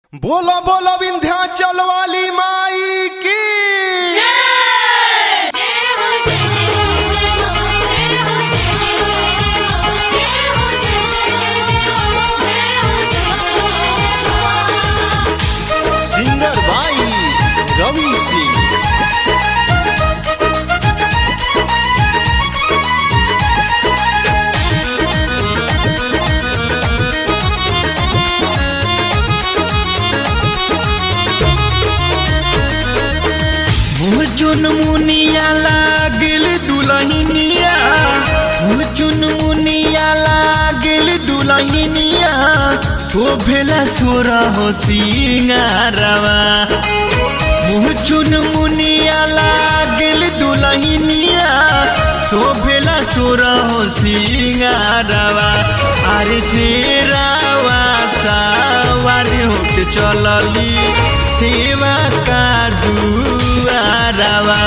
बोलो बोलो विंध्याचल वाली माई की सिंगर भाई रवि सिंह मुझुन मुनिया लागल दुलहिनिया मुझुन मुनिया लागल दुलहिनिया शोभेला सोरा हो सिंगारवा मुझुन मुनिया लागल दुलहिनिया शोभेला सोरा हो सिंगारवा अरे शेरावा सावारी होके चलली सेवा का दुआरवा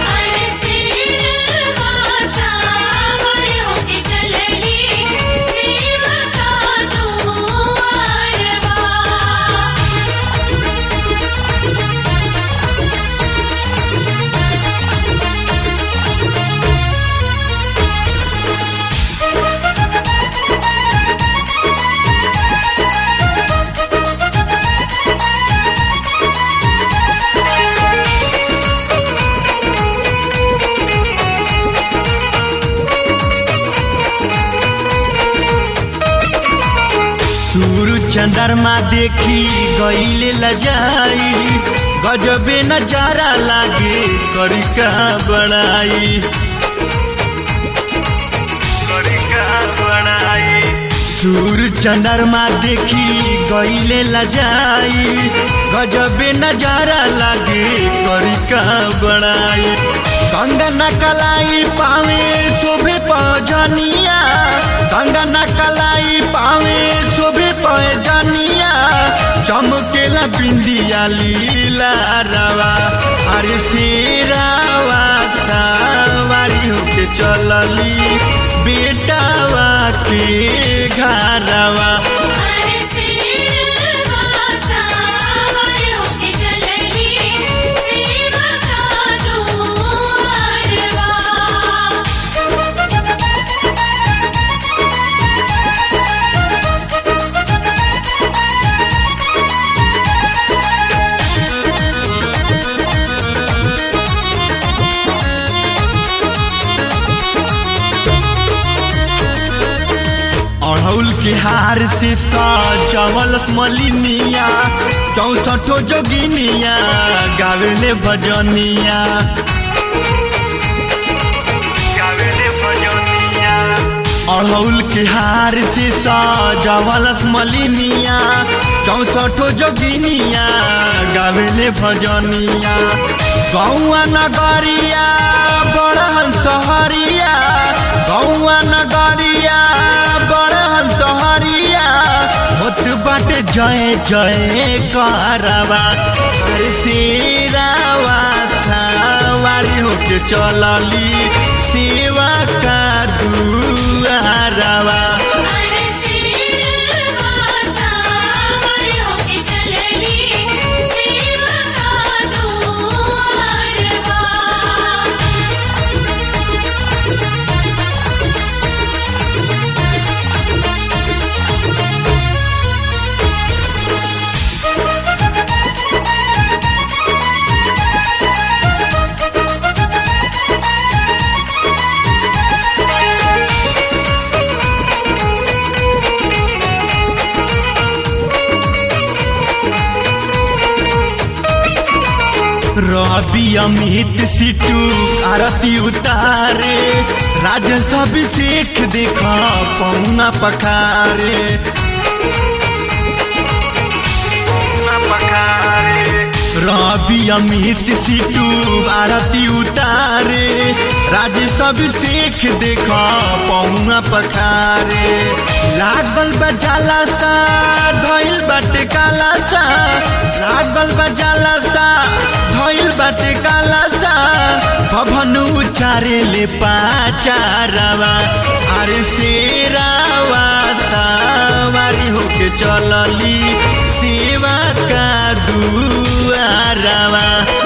सूरज चंद्रमा देखी गईले लजाई गजबे नजारा लागे करी का बड़ाई करी का बड़ाई सूरज चंद्रमा देखी गईले लजाई गजबे नजारा लागे करी का बड़ाई गंगा न कलाई पावे शोभे पजनिया गंगा न कलाई पावे शोभे पजनिया चमकेला बिंदिया लीला रवा अरे शेरावा सवारी होके चलली बेटावा के घरवा अड़हुल के हार से सजवल मलिनिया चौसठो जोगिनिया गावेले भजनिया गावेले भजनिया अड़हुल के हार से सजवल मलिनिया चौसठो जोगिनिया गावेले भजनिया गौआ नगरिया बड़हन सहरिया गौआ नगरिया बड़हन सहरिया होत बाटे जय जय करवा अरे शेरावा सवारी होके चलली सेवा का दुआरवा रवि अमित सिटू आरती उतारे राजस अभिषेक देखा पौना पखारे रवि अमित सिटू आरती उतारे राजेश अभिषेक देखा पौना पखारे लागल बजाला सा धैल बाटे काला सा लागल बजाला सा धैल बाटे काला सा भवन उचारे ले पाचारवा अरे शेरावा सवारी होके चलली सेवा का दुआरवा